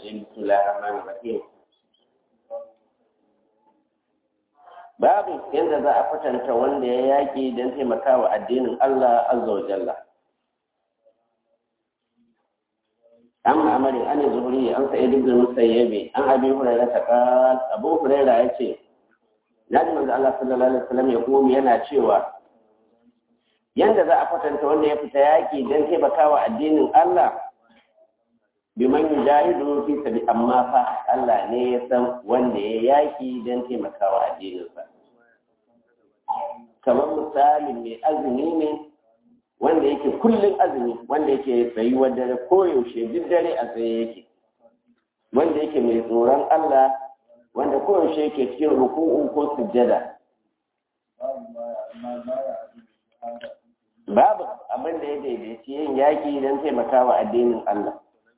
الرجيم بسم الله الرحمن الرحيم babu yadda za a kwatanta wanda ya yaƙi don taimakawa addinin Allah azza wa jalla an ma'amari an yi zuhuri an sa'id ibn musayyabi an abi hurairah ta qal abu hurairah yace naji manzo Allah sallallahu alaihi wasallam ya kuma yana cewa yanda za a kwatanta wanda ya fita yaƙi don taimakawa addinin Allah biman yujahidu fi sabi amma fa Allah ne ya san wanda ya yaƙi don taimakawa addininsa kamar misalin mai azumi ne wanda yake kullum azumi wanda yake tsayuwar dare koyaushe duk dare a tsaye yake wanda yake mai tsoron Allah wanda koyaushe yake cikin ruku'u ko sujjada babu abin da ya daidaici yin yaƙi don taimakawa addinin Allah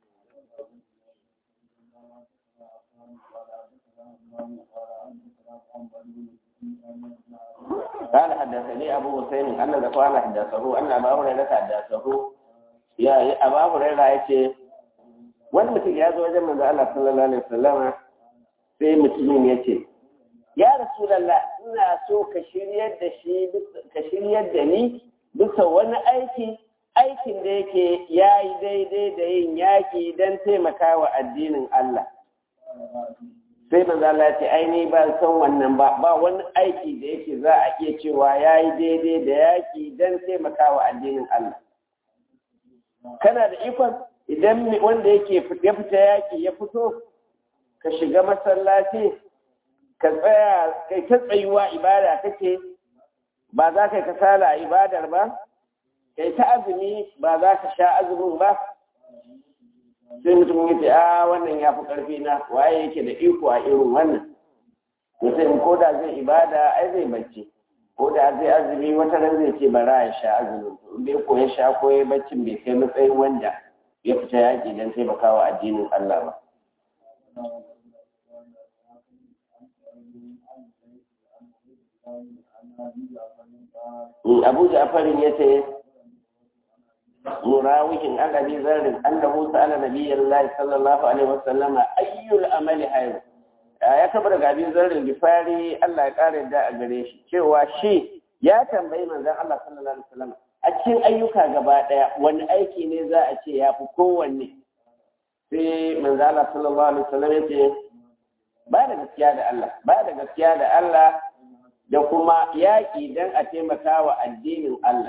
قال حدثني أبو حسين أن ذكوان حدثه أن أبا هريرة حدثه يا أبا هريرة يتي wani mutum ya zo wajen manzo Allah sallallahu alaihi wasallam sai mutumin ya ce ya rasulullah ina so ka shiryar da shi ka shiryar da ni bisa wani aiki aikin da yake yayi daidai da yin yaki don taimakawa addinin Allah sai manzo Allah ya ce ai ni ba san wannan ba ba wani aiki da yake za a iya cewa yayi daidai da yaki dan taimakawa addinin Allah kana da ikon idan wanda yake ya fita yaki ya fito ka shiga masallaci ka tsaya kai ta tsayuwa ibada kake ba za ka kasala a ibadar ba kai ta azumi ba za ka sha azumin ba sai mutum ya ce a wannan ya fi ƙarfi na waye yake da iko a irin wannan to sai ko da zai ibada ai zai bacci ko da zai azumi wata ran zai ce bara ya sha azumin to bai ko ya sha ko ya baccin bai kai matsayin wanda ya fita yaƙi don taimakawa addinin Allah ba Abu Ja'farin ya ce مراوح عن ابي ذر انه سال نبي الله صلى الله عليه وسلم اي العمل خير ya taɓa daga abin zarrin gifari Allah ya ƙara da a gare shi cewa shi ya tambayi manzon Allah sallallahu alaihi wasallam a cikin ayyuka gaba ɗaya wani aiki ne za a ce ya fi kowanne sai manzon Allah sallallahu alaihi wasallam ya ce ba da gaskiya da Allah ba da gaskiya da Allah da kuma yaƙi don a taimaka wa addinin Allah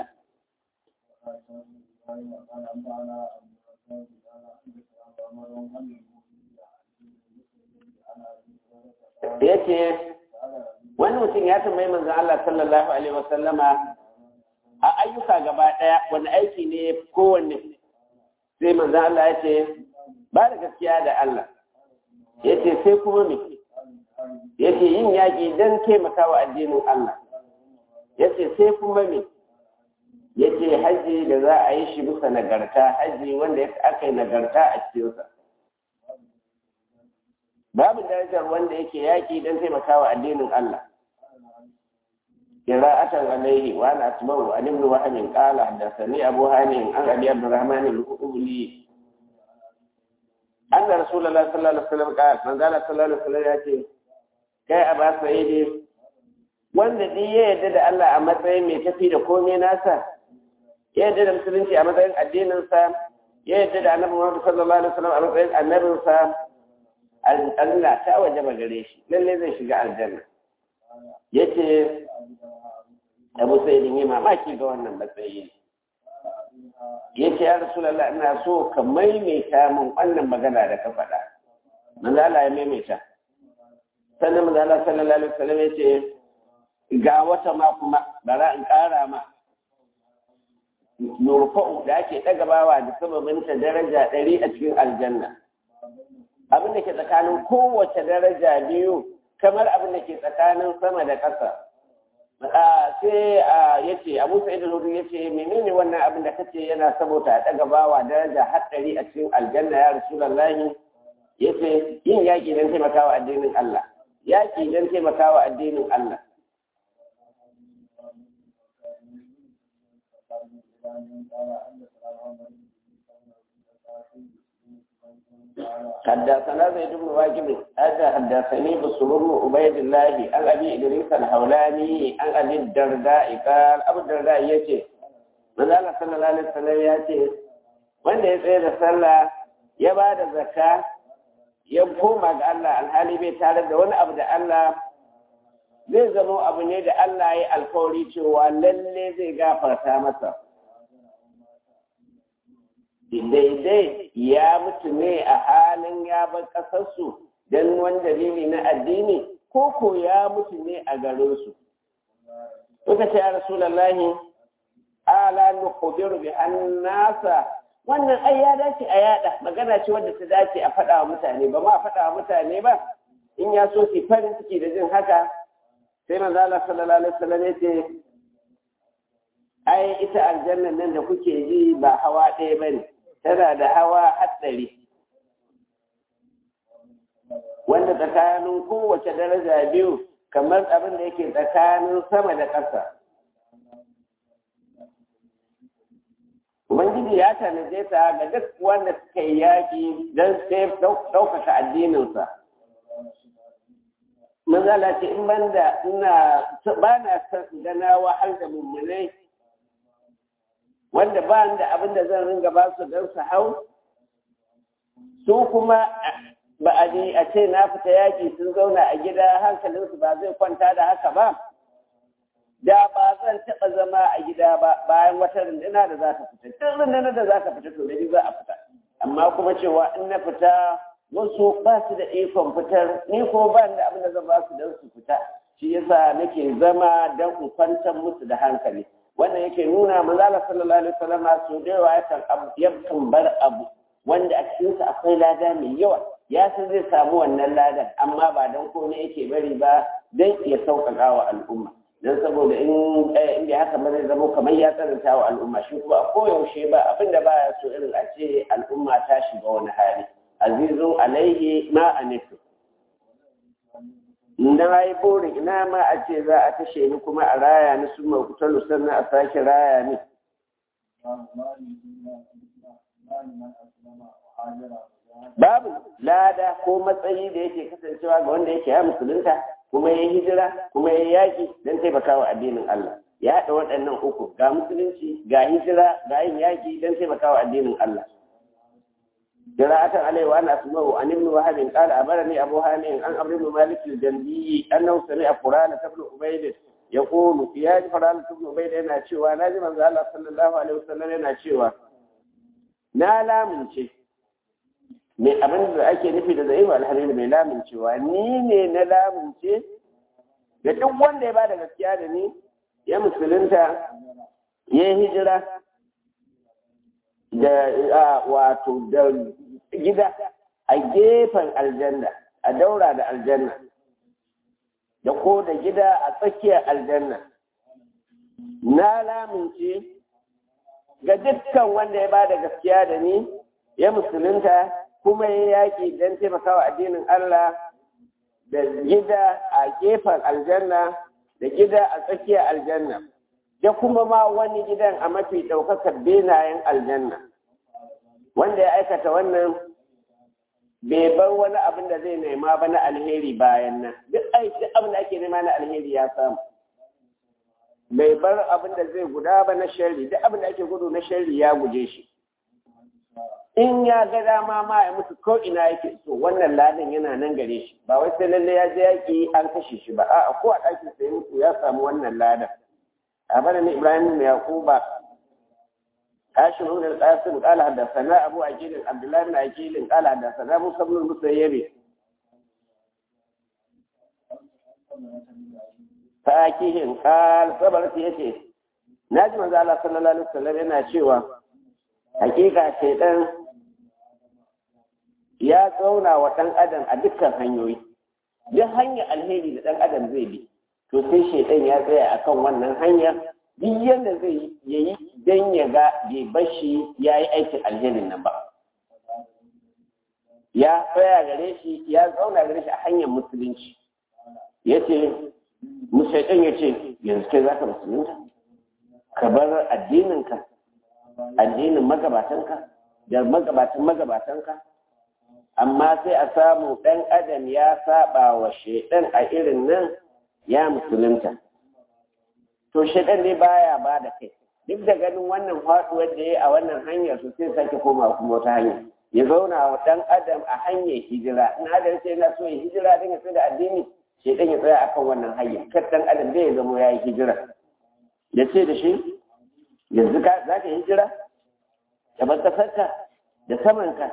ya ce wani mutum ya tambayi manzan Allah sallallahu Alaihi wasallama a ayyuka gaba ɗaya wani aiki ne kowanne sai manzan Allah ya ce ba da gaskiya da Allah ya ce sai kuma me ya ce yin yaƙi don taimakawa addinin Allah ya ce sai kuma me ya ce hajji da za a yi shi bisa nagarta hajji wanda aka yi nagarta a cikinsa babu darajar wanda yake yaƙi don taimakawa addinin Allah qira'atan alayhi wa ana asma'u an ibn wahab qala hadathani abu hanim an abi abdurrahman al-qubli anna rasulullah sallallahu alaihi wasallam qala man qala sallallahu alaihi wasallam yace kai aba sa'idi wanda dai ya yarda da Allah a matsayin mai tafi da komai nasa ya yarda da musulunci a matsayin addininsa ya yarda da annabi Muhammad sallallahu alaihi wasallam a matsayin annabinsa Allah ta wajaba gare shi lalle zai shiga aljanna yace Abu Sa'id ne mamaki ga wannan matsayi yace ya Rasulullah ina so ka maimaita min wannan magana da ka faɗa manzo Allah ya maimaita sannan manzo Allah sallallahu alaihi wasallam yace ga wata ma kuma bara in ƙara ma nurfa'u da ake ɗaga bawa da sababinta daraja ɗari a cikin aljanna abin da ke tsakanin kowace daraja biyu kamar abin da ke tsakanin sama da ƙasa sai ya ce abu sa'id al ya ce menene wannan abin da kace yana saboda a ɗaga bawa daraja har ɗari a cikin aljanna ya rasulullahi ya ce yin yaƙi don taimakawa addinin Allah yaƙi don taimakawa addinin Allah حدثنا زيد بن واجب هذا حدثني بسر بن عبيد الله عن ابي ادريس الحولاني عن ابي الدرداء قال ابو الدرداء يتي من الله صلى الله عليه وسلم يتي wanda ya tsaye da sallah ya ba da zakka ya koma ga Allah alhali bai tare da wani abu da Allah zai zama abu ne da Allah ya alkawari cewa lalle zai gafarta masa daidai ya mutu ne a halin ya bar ƙasarsu don wani dalili na addini ko ko ya mutu ne a garinsu. Suka ce ya Rasulallahi, ala nukhbiru bi annasa wannan ai ya dace a yada magana ce wadda ta dace a faɗa wa mutane ba ma faɗa wa mutane ba in ya so su farin ciki da jin haka sai manzo Allah sallallahu alaihi wasallam ya ce ai ita aljannan nan da kuke ji ba hawa ɗaya bane tana da hawa hatsari wanda tsakanin kowace daraja biyu kamar abin da yake tsakanin sama da ƙasa Ubangiji ya tanaje ta ga duk wanda suka yi yaƙi don sai ɗaukaka addininsa. Manzala ce in banda ina ba na gana wahal da mummunai wanda ba da abin da zan ringa ba su don su hau su kuma ba a ji a ce na fita yaƙi sun zauna a gida hankalinsu ba zai kwanta da haka ba da ba zan taɓa zama a gida ba bayan wata runduna da za ta fita duk rundunar da za ta fita to da za a fita amma kuma cewa in na fita wasu ba su da ikon fitar ni ko ba da abin da zan ba su don su fita shi yasa nake zama don in kwantar musu da hankali wannan yake nuna manzala sallallahu alaihi wasallam su da yawa yakan yakan bar abu wanda a cikinsa akwai lada mai yawa ya san zai samu wannan ladan amma ba don komai yake bari ba don ya sauƙaƙa wa al'umma don saboda in inda haka ba zai zama kamar ya tsananta wa al'umma shi kuma a koyaushe ba abin da baya so irin a ce al'umma ta shiga wani hali azizun alaihi ma anitu na yi burin ina ma a ce za a tashe ni kuma a raya ni su mawutalu sannan a sake raya ni babu lada ko matsayi da yake kasancewa ga wanda yake ya musulunta kuma ya hijira kuma ya yaƙi don taimakawa addinin Allah ya haɗa waɗannan uku ga musulunci ga hijira ga yin yaƙi don taimakawa addinin Allah قراءة عليه وأنا أسمعه عن ابن وهب قال أمرني أبو هانئ عن أمر بن مالك الجندي أنه سمع قرآن بن عبيد يقول في هذه قرآن بن عبيد أنا شوى نازم الله صلى الله عليه وسلم أنا شوى na lamince mai abin da ake nufi da zai alhamdu mai lamincewa ni ne na lamince da duk wanda ya ba da gaskiya da ni ya musulunta ya hijira da wato da gida a gefen aljanna a daura da aljanna da ko da gida a tsakiyar aljanna na lamince ga dukkan wanda ya ba da gaskiya da ni ya musulunta kuma ya yaƙi don taimakawa addinin Allah da gida a gefen aljanna da gida a tsakiyar aljanna da kuma ma wani gidan a mafi ɗaukakar benayen aljanna wanda ya aikata wannan bai bar wani abin da zai nema ba na alheri bayan nan duk aiki abin da ake nema na alheri ya samu bai bar abin da zai guda ba na sharri duk abin da ake gudu na sharri ya guje shi in ya ga dama ma ya mutu ko ina yake so wannan ladan yana nan gare shi ba wai sai lalle ya je yaki an kashe shi ba a'a ko a ɗakin sai mutu ya samu wannan ladan أخبرني إبراهيم بن يعقوب هاشم بن القاسم قال حدثنا أبو عجيل عبد الله بن عجيل قال حدثنا موسى بن المسيب فأكيهم قال صبرت يتي ناجم الله صلى الله عليه وسلم yana cewa hakika shaidan ya tsauna wa ɗan adam a dukkan hanyoyi duk hanyar alheri da ɗan adam zai bi to sai shaidan ya tsaya akan wannan hanyar duk yadda zai yayi dan ya ga bai bashi ya yi aikin alherin nan ba ya tsaya gare shi ya zauna gare shi a hanyar musulunci ya ce shaidan ya ce yanzu kai za ka musulunta ka bar addininka addinin magabatanka da magabatan magabatanka amma sai a samu ɗan adam ya saba wa shaidan a irin nan ya musulunta to shaidan ne baya ba da kai duk da ganin wannan faɗuwar da ya yi a wannan hanyar su sai sake koma kuma wata hanya ya zauna wa ɗan adam a hanyar hijira in adam sai yana so ya hijira don ya da addini shaidan ya tsaya akan wannan hanyar kar ɗan adam zai zama ya yi hijira ya ce da shi yanzu za ka hijira ka bar ƙasarka da samanka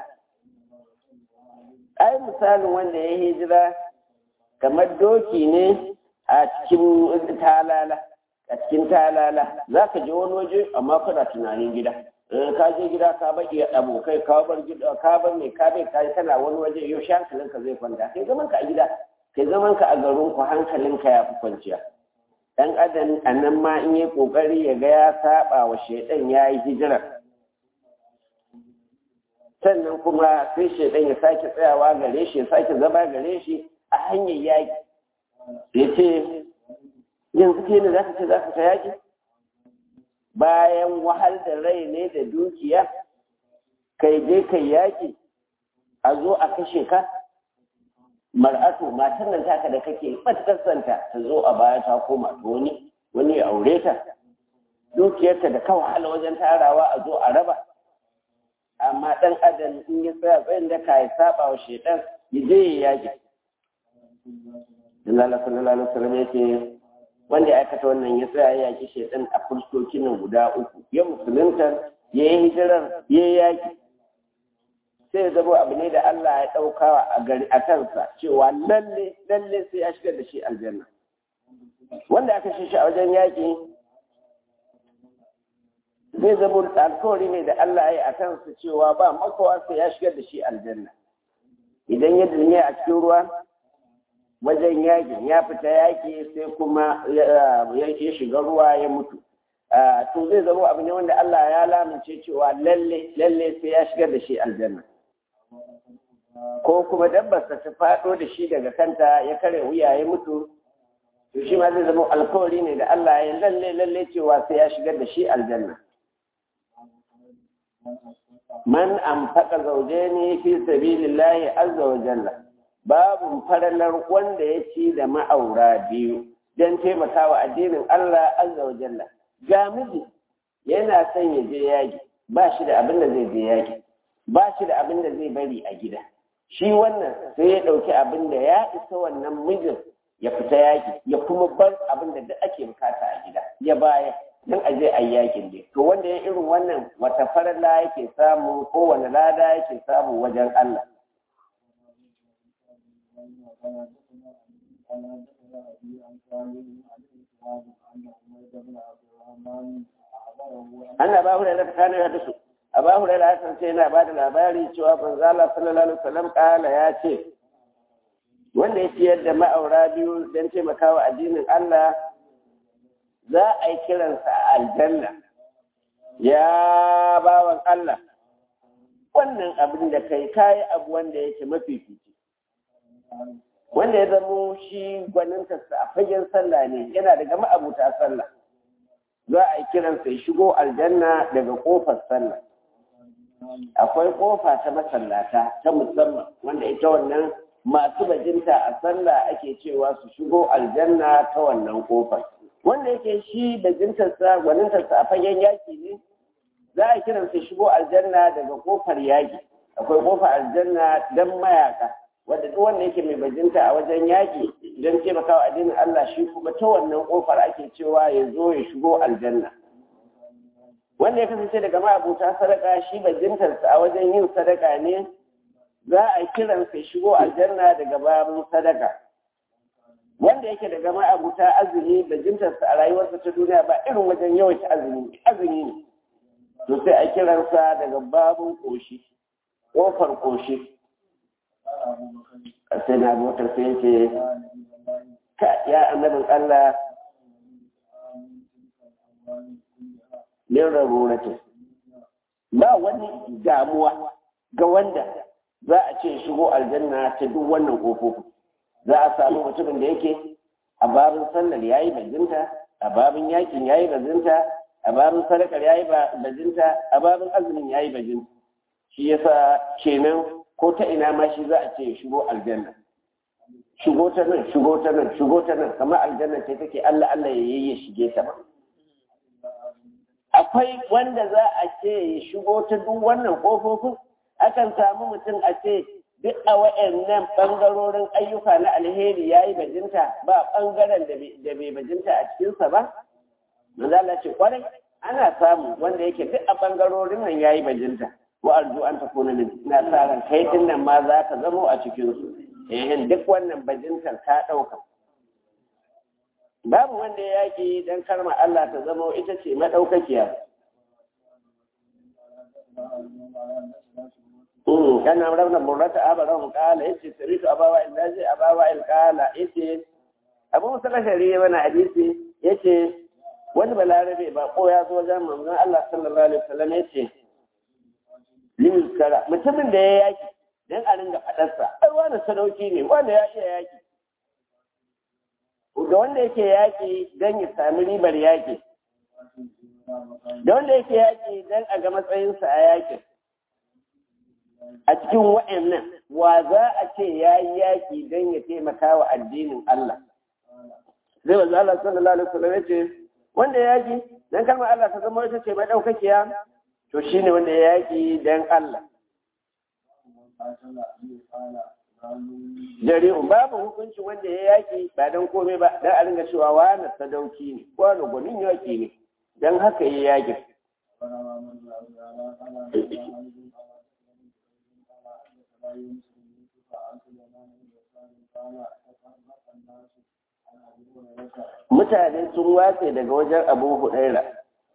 ai misalin wanda ya hijira kamar doki ne a cikin talala a cikin talala za ka je wani waje amma kana tunanin gida ka je gida ka bar iya abokai ka bar gida ka bar mai ka bai kai kana wani waje yau shi hankalinka zai kwanta kai zaman ka a gida kai zaman ka a garin ku hankalinka ya fi kwanciya dan adam a nan ma in yi kokari ya ga ya saba wa shaidan ya yi hijira sannan kuma sai shaidan ya sake tsayawa gare shi ya sake zama gare shi a hanyar yaƙi ya ce yanzu ke ne za ka ce za ka ta yaƙi bayan wahal da rai ne da dukiya kai je kai yaƙi a zo a kashe ka mar'atu matan nan taka da kake matakasanta ta zo a baya ta koma ta wani wani ya aure ta dukiyarta da ka wahala wajen tarawa a zo a raba amma ɗan adam in ya tsaya tsayin da ka yi saba wa shaidan ya je ya yaƙi Allah sallallahu alaihi wasallam yake wanda ya aikata wannan ya tsaya ya yaƙi shaidan a fuskokin nan guda uku ya musulunta ya yi hijirar ya yi yaƙi sai zama abu ne da Allah ya ɗauka a gari a kansa cewa lalle lalle sai ya shigar da shi aljanna wanda aka shi shi a wajen yaƙi zai zama alkawari ne da Allah ya yi a kansa cewa ba makawa sai ya shigar da shi aljanna idan ya duniya a cikin ruwa wajen yaƙin ya fita yaƙi sai kuma ya shiga ruwa ya mutu to zai zama abu ne wanda Allah ya lamince cewa lalle lalle sai ya shigar da shi aljanna ko kuma dabbarsa ta faɗo da shi daga kanta ya kare wuya ya mutu to shi ma zai zama alkawari ne da Allah ya lalle lalle cewa sai ya shigar da shi aljanna man amfaka zawjaini fi sabilillahi azza wa jalla babu faralar wanda ya ci da ma'aura biyu don taimakawa addinin Allah azza wa jalla ga miji yana son ya je yaki ba shi da abin da zai je yaki ba shi da abin da zai bari a gida shi wannan sai ya ɗauki abin da ya isa wannan mijin ya fita yaki ya kuma bar abin da duk ake bukata a gida ya baya don a je a yi yakin dai to wanda ya irin wannan wata farala yake samu ko wani lada yake samu wajen Allah ana ba hu da na tsakanin ya dasu a ba hu da ya kasance yana ba da labari cewa banzala sallallahu alaihi wasallam kala ya ce wanda ya ciyar da ma'aura biyu don taimakawa addinin Allah za a yi kiransa a aljanna ya bawan Allah wannan abin da kai kayi abu wanda yake mafifici wanda ya zamo shi gwanintarsa a fagen sallah ne yana daga ma'abuta sallah za a yi kiransa ya shigo aljanna daga kofar sallah akwai kofa ta masallata ta musamman wanda ita wannan masu bajinta a sallah ake cewa su shigo aljanna ta wannan kofar wanda yake shi bajintarsa gwanintarsa a fagen yaki ne za a kiransa shigo aljanna daga kofar yaki akwai kofar aljanna don mayaka wanda duk wanda yake mai bajinta a wajen yaƙi don taimakawa addinin Allah shi kuma ta wannan ƙofar ake cewa ya zo ya shigo aljanna wanda ya kasance daga ma'abuta sadaka shi bajintarsa a wajen yin sadaka ne za a kiransa ya shigo aljanna daga babin sadaka wanda yake daga ma'abuta azumi bajintarsa a rayuwarsa ta duniya ba irin wajen yawaita azumi azumi ne to sai a kiransa daga babin ƙoshi ƙofar ƙoshi sai na motar sai ce ka ya annabin Allah min rarurata ba wani damuwa ga wanda za a ce shigo aljanna ta duk wannan ƙofofi za a samu mutumin da yake a babin sallar yayi bajinta a babin yakin yayi bajinta a babin sadakar yayi bajinta a babin azumin yayi bajinta shi yasa kenan ko ta ina ma shi za a ce ya shigo aljanna shigo ta nan shigo ta nan shigo ta nan kamar aljanna ce take Allah Allah ya yi ya shige ta ba akwai wanda za a ce ya shigo ta duk wannan kofofin akan samu mutum a ce duk a wa'annan ɓangarorin ayyuka na alheri ya yi bajinta ba ɓangaren da bai bajinta a cikinsa ba? Manzala ce kwarai ana samu wanda yake duk a ɓangarorin nan ya yi bajinta wa arzu an ta kuna min na sa ran kai din nan ma za ka zamo a cikinsu eh duk wannan bajintar ta ɗauka. Babu wanda ya yaƙi don karma Allah ta zamo ita ce maɗaukakiya. كان عمرو بن مرة أبرهم قال إيش سريت أبا الناس أبا وائل قال إيش أبو موسى الأشعري وانا حديثي إيش wani balarabe ba ko ya zo wajen manzon Allah sallallahu alaihi wasallam ya ce limskara mutumin da ya yaki dan a ringa fadarsa ai wani sadauki ne wanda ya iya yaki ga wanda yake yaki dan ya sami ribar yaki da wanda yake yaki dan a ga matsayinsa a yakin a cikin wa'annan wa za a ce ya yi yaƙi don ya taimaka wa addinin Allah. Zai wanzu Allah sallallahu Alaihi wasallam ya ce, wanda ya yaƙi don kalmar Allah ta zama wata ce mai ɗaukakiya, to shi ne wanda ya yaƙi don Allah. Dare babu hukunci wanda ya yaƙi ba don komai ba, don a ringa cewa wani sadauki ne, wani gwanin yaƙi ne, don haka ya yaƙi. mutane sun watse daga wajen abu huraira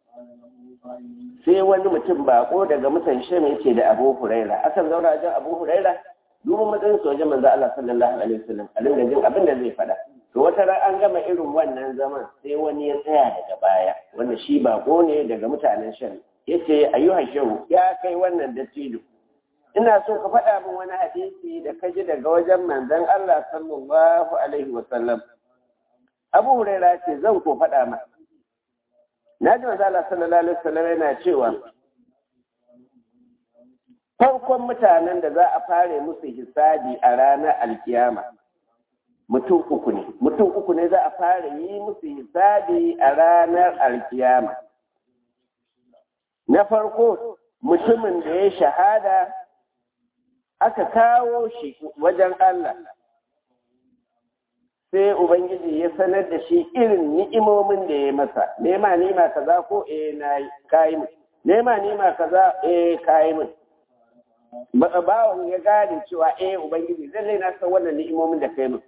sai wani mutum bako daga mutan shem yake da abu huraira akan zauna wajen abu huraira duba matsayin su wajen manzo Allah sallallahu alaihi wasallam a dinga jin abin da zai faɗa to wata ran an gama irin wannan zaman sai wani ya tsaya daga baya wanda shi bako ne daga mutanen shem yace ayyuhan shehu ya kai wannan dattijo ina so ka faɗa min wani hadisi da ka ji daga wajen manzon Allah sallallahu alaihi wasallam Abu Huraira ce zan ko faɗa ma na ji manzon Allah sallallahu alaihi wasallam yana cewa farkon mutanen da za a fare musu hisabi a ranar alkiyama mutum uku ne mutum uku ne za a fara yi musu hisabi a ranar alkiyama na farko mutumin da ya shahada aka kawo shi wajen Allah sai Ubangiji ya sanar da shi irin ni'imomin da ya masa nema nima kaza ko eh na kayi min nema nima kaza eh kayi min bawan ya gane cewa eh Ubangiji zai na san wannan ni'imomin da kai min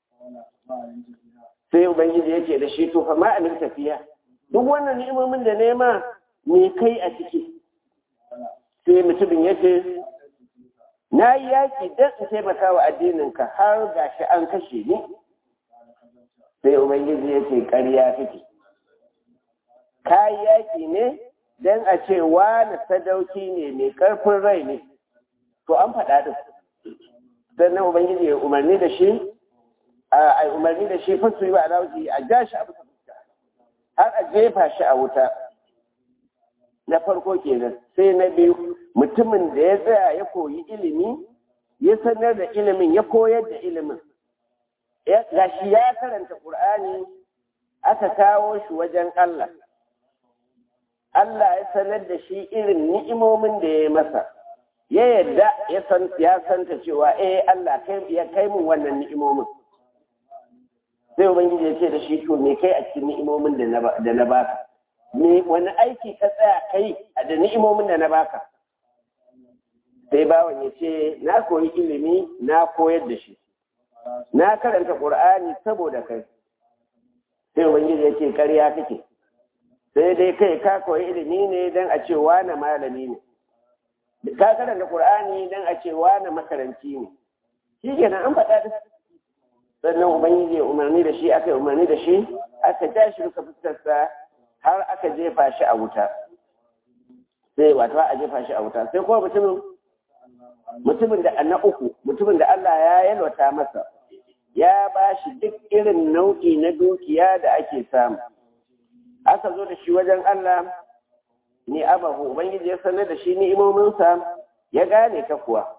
sai Ubangiji yake da shi to fa ma amin tafiya duk wannan ni'imomin da nema me kai a ciki sai mutumin yake na yi yaƙi don in taimaka wa addininka har ga shi an kashe ni sai ubangiji ya ce ƙarya kake ka yi yaƙi ne don a ce wani sadauki ne mai ƙarfin rai ne to an faɗa ɗin sannan ubangiji ya umarni da shi a umarni da shi fasu yi wa alawuji a ja shi a bisa fuska har a jefa shi a wuta na farko kenan sai na biyu mutumin da ya tsaya ya koyi ilimi ya sanar da ilimin ya koyar da ilimin gashi ya karanta ƙur'ani aka kawo shi wajen Allah Allah ya sanar da shi irin ni'imomin da ya masa ya yadda ya santa cewa eh Allah ya kai min wannan ni'imomin sai ubangiji ya ce da shi to me kai a cikin ni'imomin da na baka me wani aiki ka tsaya kai a da ni'imomin da na baka sai bawan ya ce na koyi ilimi na koyar da shi na karanta ƙur'ani saboda kai sai ubangiji ya ce ƙarya kake sai dai kai ka koyi ilimi ne don a ce wane malami ne ka karanta ƙur'ani don a ce wane makaranci ne shi kenan an faɗa da sannan ubangiji ya umarni da shi aka yi umarni da shi aka ja shi ruka fuskarsa har aka jefa shi a wuta sai wato a jefa shi a wuta sai kuma mutumin mutumin da na uku mutumin da Allah ya yalwata masa ya ba shi duk irin nau'i na dukiya da ake samu aka zo da shi wajen Allah ni abahu ubangiji ya sanar da shi ni'imominsa ya gane ta kuwa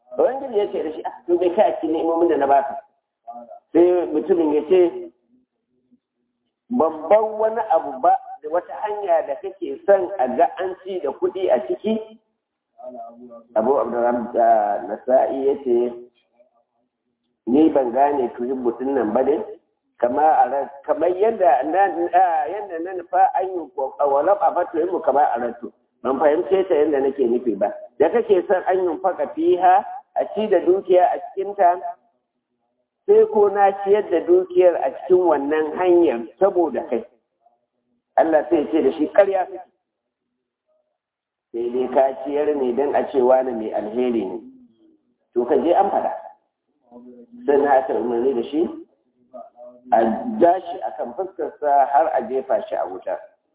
ubangiji ya ce da shi to bai kai a cikin ni'imomin da na baka sai mutumin ya ce babban wani abu ba da wata hanya da kake son a ga an ci da kuɗi a ciki abu abdurrahman da nasa'i ya ce ni ban gane tuhin mutum nan ba ne kamar yadda yadda na nufa an yi walau a fatuhin mu kamar a rantu ban fahimce ta yadda nake nufi ba da kake son an yi faka fiha a ci da dukiya a cikinta sai ko na ciyar da dukiyar a cikin wannan hanyar saboda kai Allah sai ce da shi karya sai dai ka ciyar ne don a cewa na mai alheri ne to ka je an fada sai na aka umarni da shi a ja shi a kan fuskarsa har a jefa shi a wuta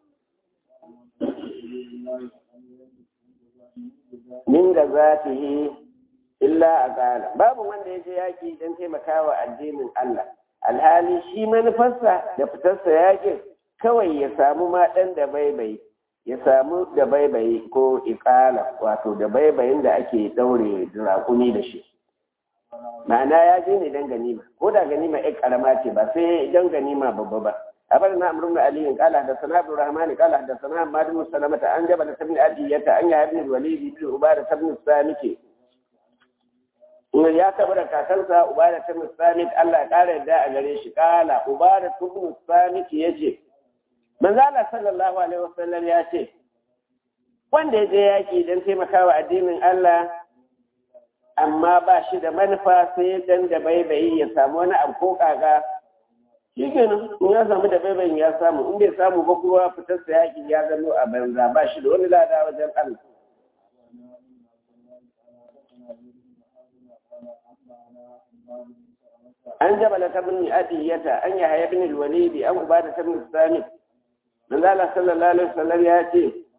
min da zafihi illa a ƙala babu wanda ya je yaƙi don taimakawa addinin Allah alhali shi manufarsa da fitarsa yaƙin kawai ya samu ma ɗan da baibai ya samu da baibai ko iƙala wato da baibayin da ake ɗaure raƙumi da shi ma'ana ya je ne don ganima ko da ganima ƴar ƙarama ce ba sai don ganima babba ba أخبرنا عمرو بن علي قال حدثنا عبد الرحمن قال حدثنا حماد بن سلمة عن جبل بن أبية عن يحيى بن الوليد بن عبادة بن الصامت ya taɓa da kakansa ubada ta musamit Allah ya ƙara yadda a gare shi ƙala ubada ta musamit ya ce manzala sallallahu alaihi wasallam ya ce wanda ya je yaƙi don taimakawa addinin Allah amma ba shi da manufa sai dan da baibayi ya samu wani abu ko kaga shi kenan in ya samu da baibayin ya samu in bai samu ba kuma fitarsa yaƙi ya zama a banza ba shi da wani lada wajen Allah an jabala ta bin adiyata an yi haya bin walidi an ubada ta bin sami manzala sallallahu alaihi wasallam ya ce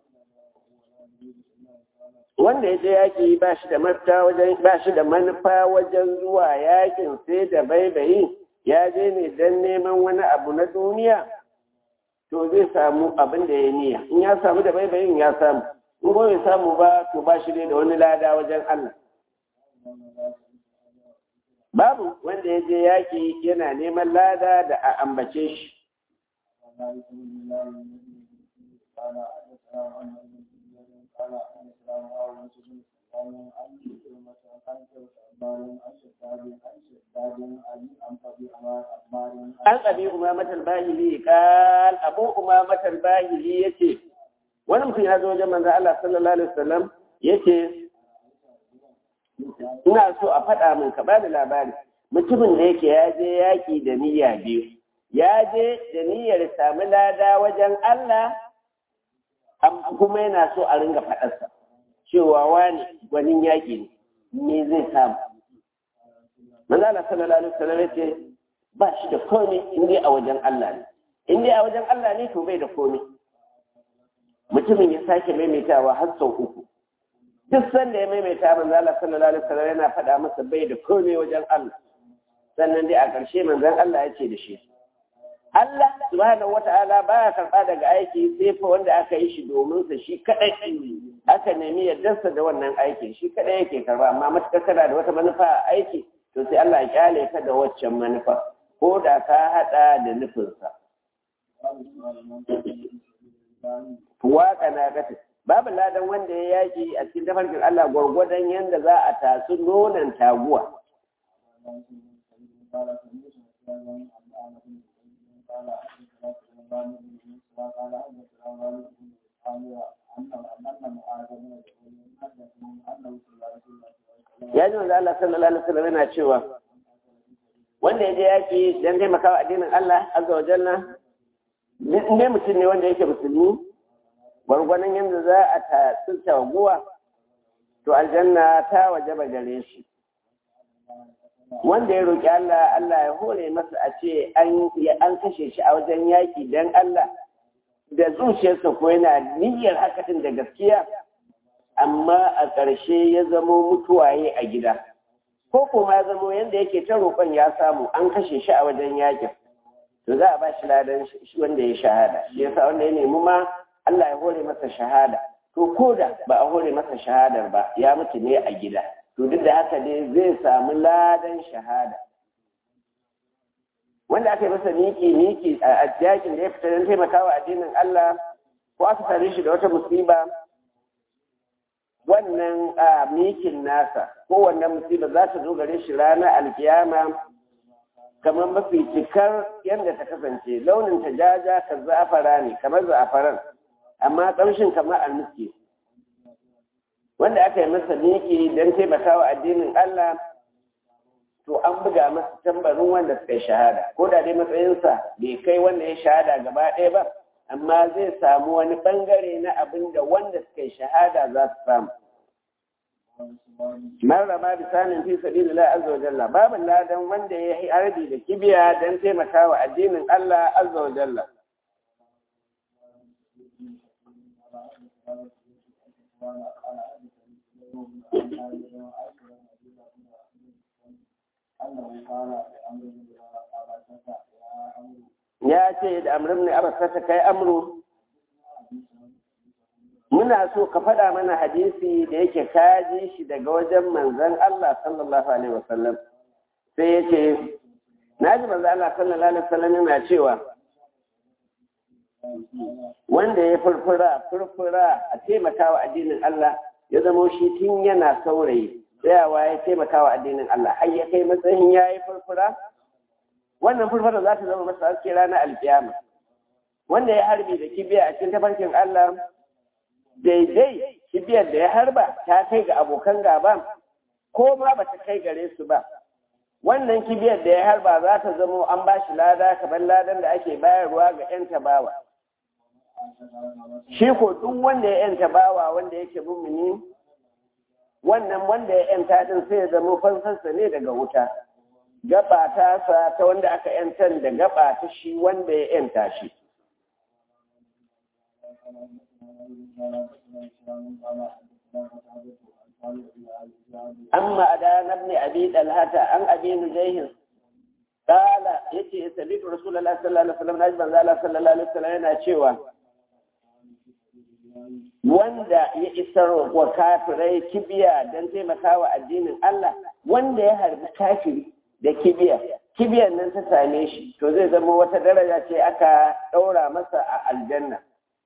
wanda ya je yaki ba shi da mafita wajen ba shi da manufa wajen zuwa yakin sai da baibayi ya je ne dan neman wani abu na duniya to zai samu abin da ya niya in ya samu da baibayin ya samu in ba bai samu ba to ba shi da wani lada wajen Allah babu wanda ya je yaƙi yana neman lada da a ambace shi an abi umamatar bahili kal abu umamatar bahili yace wani mutum ya zo wajen manzo Allah sallallahu alaihi wasallam yace ina so a faɗa min ka bani labari mutumin da yake ya je yaƙi da niyya biyu ya je da niyyar sami lada wajen Allah kuma yana so a ringa faɗarsa cewa wani gwanin yaƙi ne me zai samu manzo Allah sallallahu alaihi wasallam yace ba shi da komai in dai a wajen Allah ne in dai a wajen Allah ne to bai da komai mutumin ya sake maimaitawa har sau uku duk sanda ya maimaita manzo Allah sallallahu alaihi wasallam yana faɗa masa bai da komai wajen Allah sannan dai a ƙarshe manzon Allah ya ce da shi Allah subhanahu wata'ala baya karɓa daga aiki sai fa wanda aka yi shi domin sa shi kadai aka nemi yardarsa da wannan aikin shi kadai yake karba amma matukar kana da wata manufa a aiki to sai Allah ya kyale ka da waccan manufa ko da ka hada da nufinsa waka na gata babu ladan wanda ya yaki a cikin tafarkin Allah gwargwadon yadda za a tasu nonon taguwa ya ji wanda Allah sallallahu alaihi wasallam yana cewa wanda ya je yaki don taimakawa addinin Allah azza wa jalla ne mutum ne wanda yake musulmi gwargwanon yadda za a tatsi taguwa to aljanna ta wajaba gare shi wanda ya roƙi Allah Allah ya hore masa a ce an kashe shi a wajen yaƙi don Allah da zuciyarsa ko yana niyyar hakatin da gaskiya amma a ƙarshe ya zamo mutuwaye a gida ko kuma ya zamo yadda yake ta roƙon ya samu an kashe shi a wajen yaƙin to za a ba shi ladan wanda ya shahada shi yasa wanda ya nemi ma Allah ya hore masa shahada to ko da ba a hore masa shahadar ba ya mutu ne a gida to duk da haka dai zai samu ladan shahada wanda aka yi masa miki miki a yakin da ya fita don taimakawa addinin Allah ko aka same shi da wata musiba wannan mikin nasa ko wannan musiba za ta zo gare shi ranar alkiyama kamar mafi cikar yadda ta kasance launin ta jaja ka za'afara ne kamar za'afaran amma ƙamshin kamar almiski wanda aka yi masa miki don taimakawa addinin Allah to an buga masa tambarin wanda suka yi shahada ko da dai matsayinsa bai kai wanda ya shahada gaba ɗaya ba amma zai samu wani ɓangare na abin da wanda suka yi shahada za su samu marrama bisanin fi sabilillah azza wa jalla babu ladan wanda ya yi harbi da kibiya don taimakawa addinin Allah azza wa jalla ya ce da amrin ne abasata kai amru muna so ka faɗa mana hadisi da yake kaji shi daga wajen manzon Allah sallallahu alaihi wasallam sai ya ce na ji manzon Allah sallallahu alaihi wasallam yana cewa wanda ya furfura furfura a taimakawa addinin Allah ya zama shi tun yana saurayi tsayawa ya taimakawa addinin Allah har ya kai matsayin ya yi furfura wannan furfura za ta zama masa haske ranar alkiyama wanda ya harbi da kibiya a cikin tafarkin Allah daidai kibiyar da ya harba ta kai ga abokan gaba ko ma ba ta kai gare su ba wannan kibiyar da ya harba za ta zamo an ba shi lada kamar ladan da ake bayarwa ga 'yan tabawa shi ko duk wanda ya 'yan tabawa wanda yake mumini wannan wanda ya 'yanta din sai ya zama fansarsa ne daga wuta gaba ta sa ta wanda aka 'yantar da gaba ta shi wanda ya 'yanta shi أما أدان ابن أبي دلهة عن أبي نجيه قال يتي سبيت رسول الله صلى الله عليه وسلم نجم الله صلى الله عليه وسلم yana cewa wanda ya isar wa kafirai kibiya don taimakawa addinin Allah wanda ya harbi kafiri da kibiya kibiyar nan ta same shi to zai zama wata daraja ce aka ɗaura masa a aljanna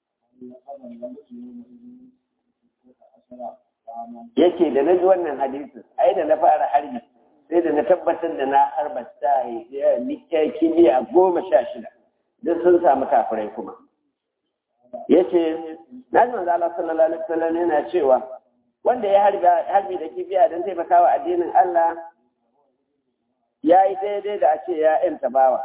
yake da na ji wannan hadisin ai da na fara harbi sai da na tabbatar da na harba ta kibiya goma sha shida duk sun samu kafirai kuma yace na ji manzo Allah sallallahu alaihi wasallam yana cewa wanda ya harbi da kibiya don taimakawa addinin Allah ya yi daidai da a ce ya ‘yanta bawa.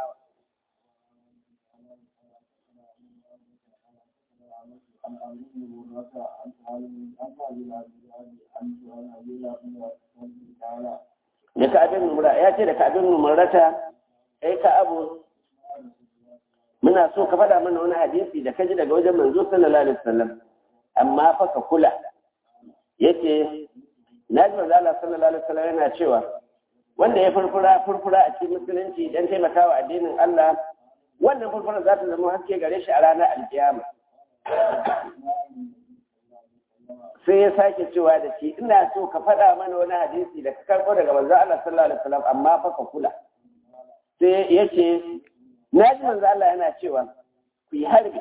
Da ka abin numura, ya ce da ka abin numurata, ai ka abu, muna so ka faɗa mana wani hadisi da ka ji daga wajen manzo sallallahu alaihi wasallam amma fa ka kula. Yace, na ji manzo Allah sallallahu alaihi wasallam yana cewa, wanda ya furfura furfura a cikin musulunci don taimakawa addinin Allah wannan furfura za ta zama haske gare shi a ranar alkiyama sai ya sake cewa da shi ina so ka faɗa mana wani hadisi da ka karɓo daga manzo Allah sallallahu alaihi wasallam amma fa ka kula sai ya ce na ji manzo Allah yana cewa ku yi harbi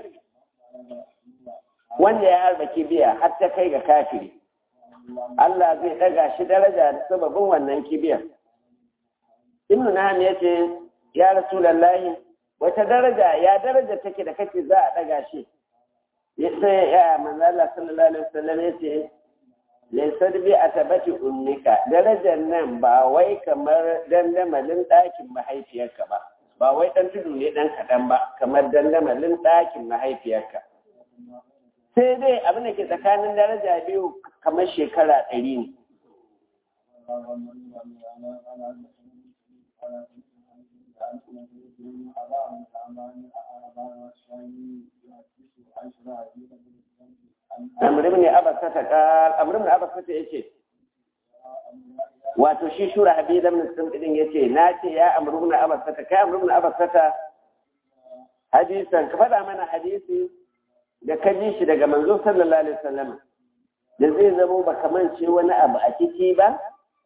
wanda ya harba kibiya har ta kai ga kafiri Allah zai ɗaga shi daraja da sababin wannan kibiyar ibnu naham ya ce ya rasulallahi wata daraja ya daraja take da kake za a ɗaga shi sai ya manzo Allah sallallahu alaihi wasallam ya ce laysa bi atabati ummika darajar nan ba wai kamar dandamalin ɗakin mahaifiyarka ba ba wai ɗan tudu ne ɗan kaɗan ba kamar dandamalin ɗakin mahaifiyarka sai dai abin da ke tsakanin daraja biyu kamar shekara ɗari ne Amr ibn Abbas ta kal Amr ibn Abbas ta yace wato shi shura habib ibn Sa'd din yace na ce ya Amr ibn Abbas ta kai Amr ibn Abbas ta hadisan ka faɗa mana hadisi da ka ji shi daga manzo sallallahu alaihi wasallam da zai zamo ba kamance wani abu a ciki ba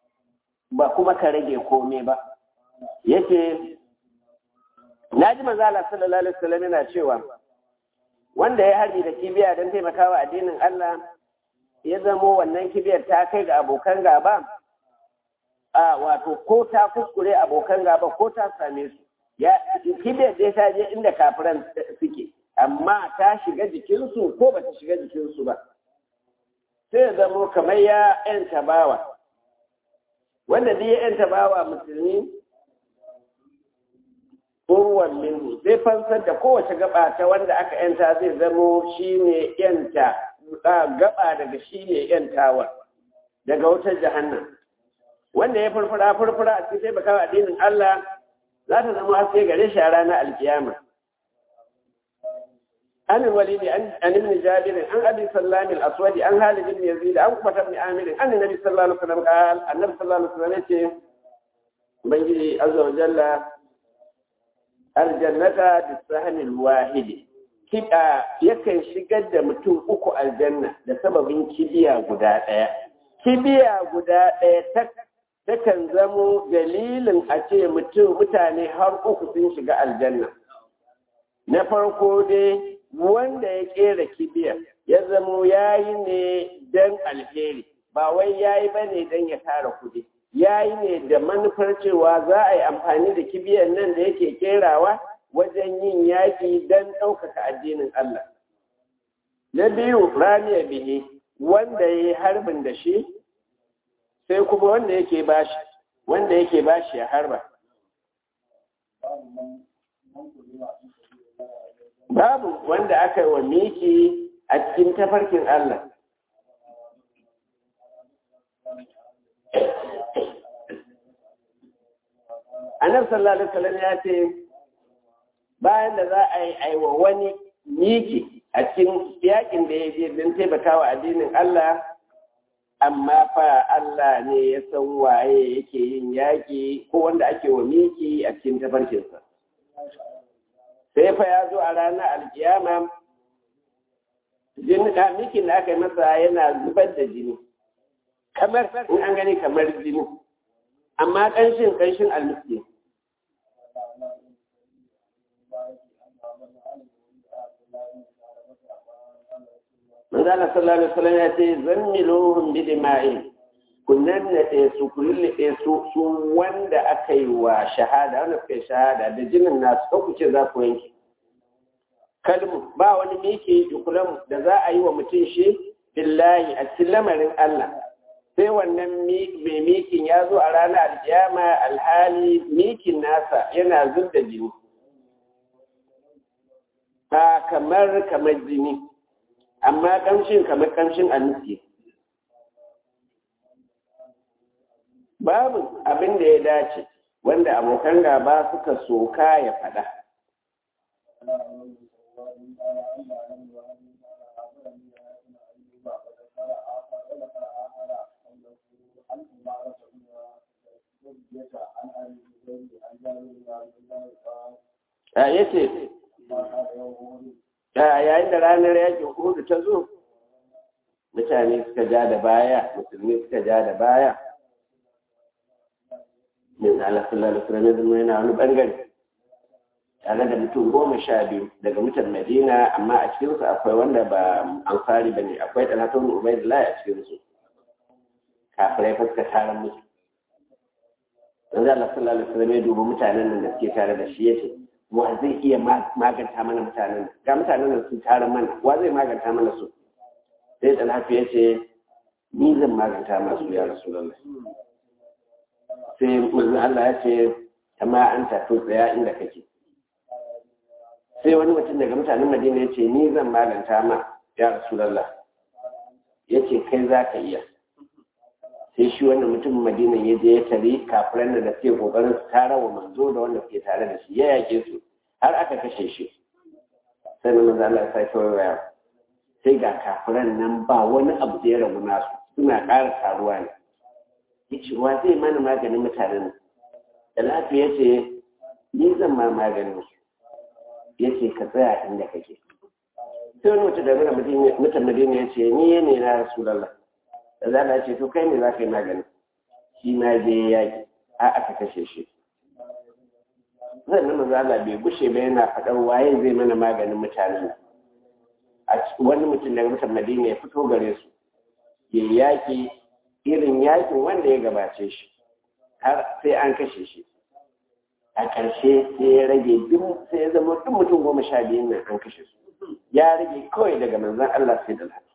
ba kuma ka rage kome ba yake na ji manzala sallallahu alaihi wasallam yana cewa wanda ya harbi da kibiya don taimakawa addinin Allah ya zamo wannan kibiyar ta kai ga abokan gaba a wato ko ta kuskure abokan gaba ko ta same su ya kibiyar dai ta je inda kafiran suke amma ta shiga jikinsu ko ba ta shiga jikinsu ba sai ya zamo kamar ya yanta bawa wanda dai ya yanta bawa musulmi urwan minhu zai fansar da kowace gaba ta wanda aka yanta zai zamo shine yanta gaba daga shine yantawa daga wutar jahannam wanda ya furfura furfura a cikin taimakawa addinin Allah za ta zama haske gare shi a ranar alkiyama عن الوليد عن عن ابن جابر عن ابي سلام الاسود عن خالد بن يزيد عن عقبه بن عامر عن النبي صلى الله عليه وسلم قال النبي صلى الله عليه وسلم يقول بنجي عز وجل الجنة بالسهل الواحد kiba yakan shigar da mutum uku aljanna da sababin kibiya guda ɗaya kibiya guda ɗaya takan zamo dalilin a ce mutum mutane har uku sun shiga aljanna na farko dai wanda ya kera kibiyar ya zamo ya yi ne don alheri ba wai ya yi ba ne don ya tara kudi ya yi ne da manufar cewa za a yi amfani da kibiyar nan da yake kerawa wajen yin yaƙi don ɗaukaka addinin Allah. Na biyu ramiya bihi wanda ya yi harbin da shi sai kuma wanda yake bashi wanda yake bashi ya harba. babu wanda aka yi wa miki a cikin tafarkin Allah. Annabi sallallahu alaihi wasallam ya ce bayan da za a yi aiwa wani miki a cikin yakin da ya je don taimakawa addinin Allah amma fa Allah ne ya san waye yake yin yaƙi ko wanda ake wa miki a cikin tafarkinsa. sai fa ya zo a ranar alkiyama jini da mikin da aka yi masa yana zubar da jini kamar in an gani kamar jini amma ƙanshin ƙanshin almiski Manzala sallallahu alaihi wasallam ya ce zammiluhum bi dima'in ku nannaɗe su ku lullube su su wanda aka yi wa shahada wanda suka yi shahada da jinin nasu ko ku ce za ku yanke kalmu ba wani miki jukulan da za a yi wa mutum shi billahi a cikin lamarin Allah sai wannan mai mikin ya zo a ranar alkiyama alhali mikin nasa yana zub da jini ba kamar kamar jini amma kamshin kamar kamshin almiski babu abin da ya dace wanda abokan gaba suka soka ya faɗa. A yace, yayin da ranar yakin hudu ta zo, mutane suka ja da baya, musulmi suka ja da baya, min Allah sallallahu alaihi wasallam zama yana wani bangare tare da mutum goma sha biyu daga mutan Madina amma a cikin su akwai wanda ba ansari bane akwai Talhatun Ubaydullah a cikin su kafirai fuska taron musu dan Allah sallallahu alaihi wasallam ya dubi mutanen nan da suke tare da shi yace wa zai iya maganta mana mutanen ga mutanen nan sun tare mana wa zai maganta mana su sai Talhatu yace ni zan maganta masu ya Rasulullah sai manzo Allah ya ce amma an tafi tsaya inda kake sai wani mutum daga mutanen Madina ya ce ni zan maganta ma ya Rasulullah ya ce kai za ka iya sai shi wannan mutum Madina ya je ya tare kafiran da suke kokarin su tara wa manzo da wanda suke tare da shi ya yake su har aka kashe shi sai na manzo Allah ya sake waya sai ga kafiran nan ba wani abu da ya rabu nasu suna ƙara taruwa ne yace wa zai mana maganin mutanen da lafiya ce ni zan ma maganin su yace ka tsaya inda kake sai wani mutum da mura mutum madina ya ce ni ne na rasulallah da za a ce to kai ne za ka yi maganin shi ma je yaƙi a aka kashe shi zan nuna zala bai gushe ba yana faɗar waye zai mana maganin mutanen a wani mutum daga mutan madina ya fito gare su ya yaƙi irin yaƙin wanda ya gabace shi har sai an kashe shi a ƙarshe sai ya rage duk sai ya zama duk mutum goma sha biyun nan an kashe su ya rage kawai daga manzan Allah sai da lafi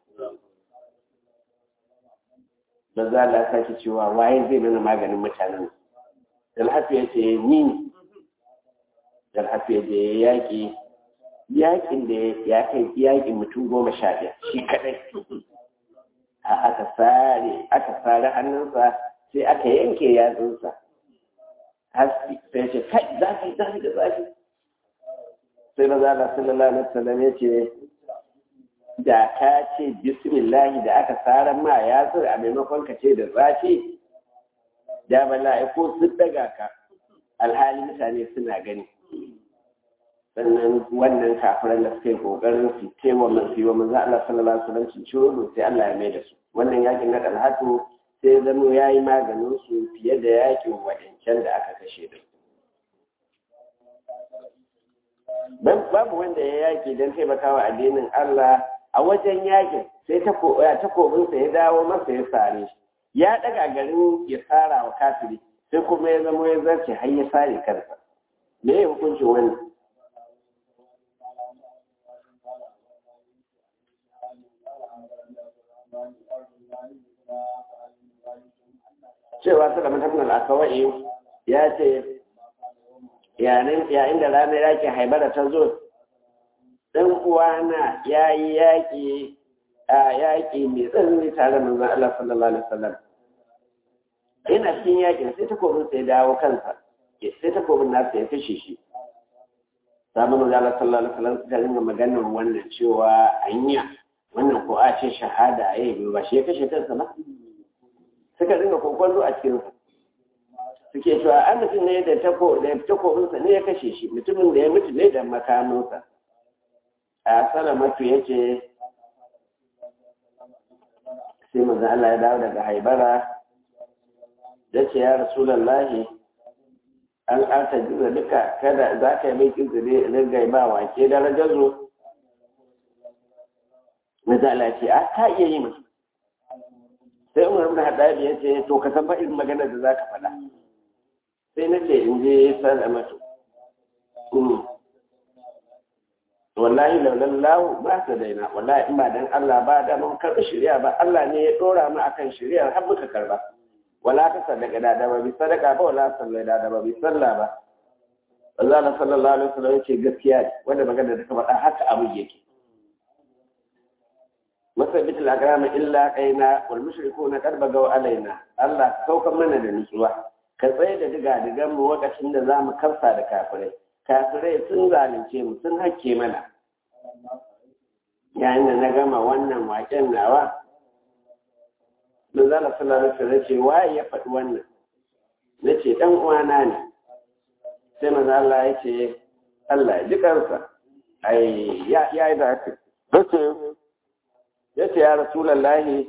manzan Allah sake cewa waye zai mana maganin mutanen Dalhafi ya ce ni ne Dalhafi ya je yaƙi yaƙin da ya kai yaƙin mutum goma sha biyar shi kaɗai aka sare aka sare hannunsa sai aka yanke yatsunsa haske sai ce kai zafi zafi da zafi sai na zala sallallahu alaihi wasallam ya ce da ka ce bismillahi da aka tsara ma yatsu a maimakon ka ce da zafi da mala'iku sun daga ka alhali mutane suna gani sannan wannan kafiran da suka yi kokarin su tewa man su yi wa manzo Allah sallallahu alaihi wasallam su ciro sai Allah ya mai da su wannan yakin na dalhatu sai zamo ya yi maganin su fiye da yakin waɗancan da aka kashe da babu wanda ya yaki don taimakawa addinin Allah a wajen yakin sai takobinsa ya dawo masa ya sare shi ya daga garin ya tsara wa kafiri sai kuma ya zama ya zarce har ya sare kansa me ya hukuncin wannan cewa suka matakin al'akawai ya ce yayin da ranar yakin haibara ta zo ɗan uwana ya yi yaƙi a yaƙi mai tsanani tare manzan Allah sallallahu alaihi wasallam ina cikin yakin sai takobin sai dawo kansa sai takobin nasa ya kashe shi sabon manzan Allah sallallahu alaihi wasallam suka ringa maganar wannan cewa anya wannan ko a ce shahada ya yi ba shi ya kashe kansa ba suka ringa kokwallo a cikin suke cewa an mutum ne da takobinsa ne ya kashe shi mutumin da ya mutu ne da makaminsa a salamatu ya ce sai manzan Allah ya dawo daga haibara ya ce ya rasulallahi an ƙarta jiza duka kada za ka yi mai ƙinzire ringai ba wake darajar zo manzan Allah ya ce a ka iya yi masu sai umar ibn haddad ya ce to ka san irin maganar da zaka faɗa sai na ce in je salamatu wallahi laulan lahu ba ta daina wallahi in ba dan Allah ba da mun karɓi shari'a ba Allah ne ya dora mu akan shari'a har muka karba wala ka sadaka da da ba bi sadaka ba wala sallai da da ba bi sallah ba Allah sallallahu alaihi wasallam yace gaskiya ne wanda magana da ka faɗa haka abu yake masabit al-agram illa qaina wal mushrikuna qad bagaw alaina Allah saukan mana da nutsuwa ka tsaye da diga digan mu lokacin da zamu karsa da kafirai kafirai sun zalunce mu sun hakke mana yayin da na gama wannan waken nawa manzala sallallahu alaihi wasallam ce waye ya faɗi wannan nace dan uwana ne sai manzo Allah ya ce Allah ya ji kansa ai ya ya yi da haka ya ce ya rasulallahi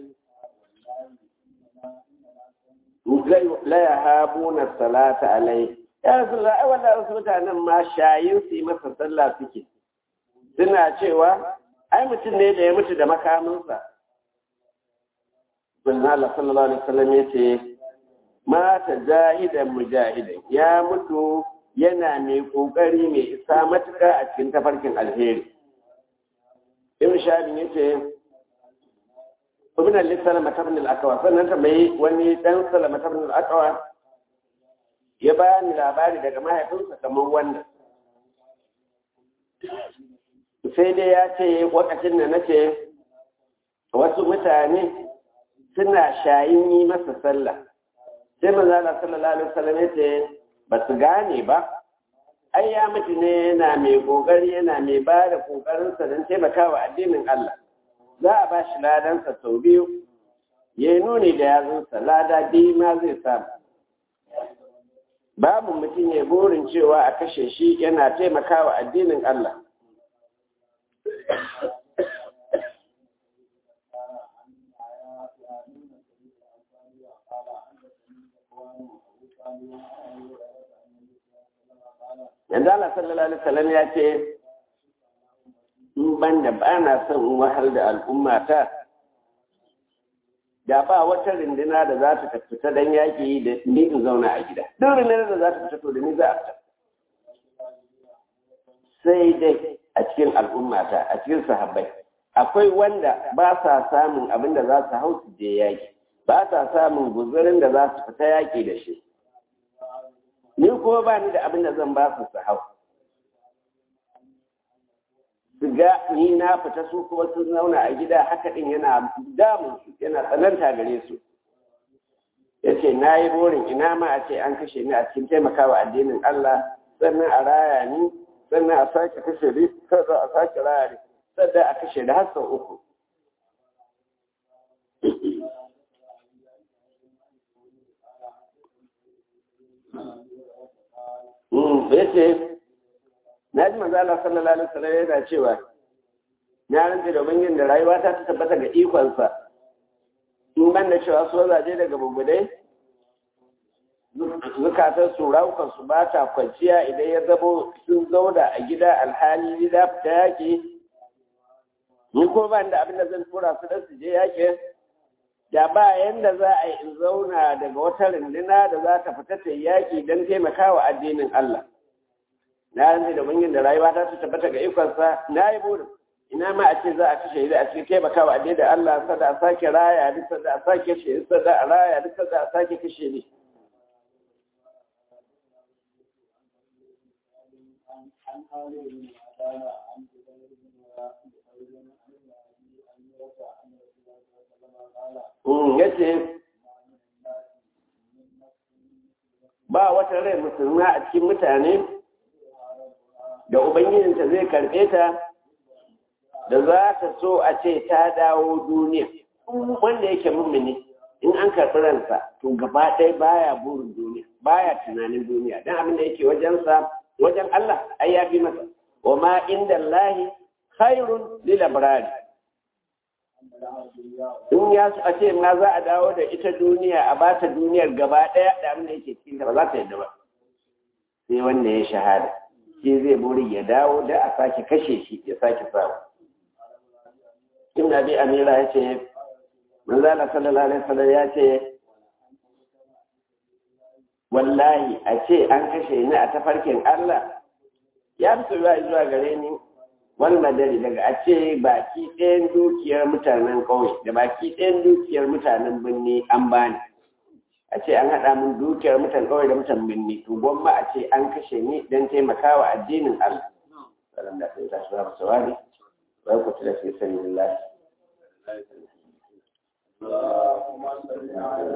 la ya habu na salata alai ya rasulallahi ai wanda wasu mutanen ma shayin su yi masa sallah suke suna cewa ai mutum ne da ya mutu da makaminsa bin Allah sallallahu alaihi wasallam ya ce mata jahidan mujahidan ya mutu yana mai kokari mai isa matuƙa a cikin tafarkin alheri ibn shabi yace ibn al-salama ibn al-aqwa sannan ta mai wani dan salama ibn al-aqwa ya bani labari daga mahaifinsa kamar wannan sai dai ya ce wakacin da nace wasu mutane suna shayin yi masa sallah sai manzala sallallahu alaihi wasallam ya ce ba su gane ba ai ya mutu ne yana mai kokari yana mai ba da kokarinsa don taimakawa addinin Allah za a ba shi ladansa sau biyu ya yi nuni da yazunsa lada biyu ma zai samu babu mutum ya burin cewa a kashe shi yana taimakawa addinin Allah yanzu Allah sallallahu alaihi wasallam ya ce in ban da ba na son in wahal da al'umma ta da ba wata rindina da za ta fita don yaƙi da ni in zauna a gida duk rundunar da za ta fita to da ni za a fita sai dai a cikin al'ummata a cikin sahabbai akwai wanda ba sa samun abin da za su hau su je yaƙi ba sa samun guzurin da za su fita yaƙi da shi ni ko ba ni da abin da zan ba su su hau su ga ni na fita su kuma sun zauna a gida haka din yana damun su yana tsananta gare su ya ce na yi burin ina ma a ce an kashe ni a cikin taimakawa addinin Allah sannan a raya ni sannan a sake kashe ni sannan a sake raya ni sannan a kashe da har sau uku ya ce na ji manzo Allah sallallahu alaihi wasallam yana cewa na rantsa da ubangin da rayuwa ta tabbata ga ikonsa in ban da cewa su zaje daga bugudai zukatar su rawukan su ba ta kwanciya idan ya zabo sun zauna a gida alhali gida fita yaƙi ni ko ban da abin da zan tura su da su je yaƙi da ba yanda za a yi in zauna daga wata runduna da za ta fita ta yaƙi don taimakawa addinin Allah na yanzu da bangin da rayuwa ta su tabbata ga ikonsa na yi burin ina ma a ce za a kashe da a cikin taimakawa a da Allah sada a sake raya duk sada a sake kashe sada a raya duk sada a sake kashe ne ya ce ba wata rai musulma a cikin mutane da Ubangijinta zai karɓe ta da za ta so a ce ta dawo duniya wanda yake mummuni in an karɓi ransa to gaba ɗaya baya burin duniya baya tunanin duniya don abin da yake wajensa wajen Allah ai ya fi masa wa ma inda Allahi khairun lil abrari in ya a ce ma za a dawo da ita duniya a ba ta duniyar gaba ɗaya da abin da yake cikin ba za ta yadda ba sai wanda ya shahada shi zai buri ya dawo da a sake kashe shi ya sake samu ibn abi amira ya ce manzala sallallahu alaihi wasallam ya ce wallahi a ce an kashe ni a tafarkin Allah ya fi zuwa zuwa gare ni wani madari daga a ce baki ɗayan dukiyar mutanen ƙauye da baki ɗayan dukiyar mutanen birni an bani a ce an haɗa min dukiyar mutan ƙauye da mutan birni to gwamma a ce an kashe ni don taimakawa addinin Allah salam da sai ta shi ba sawari wai ku tila fi sabilillah اللهم صل على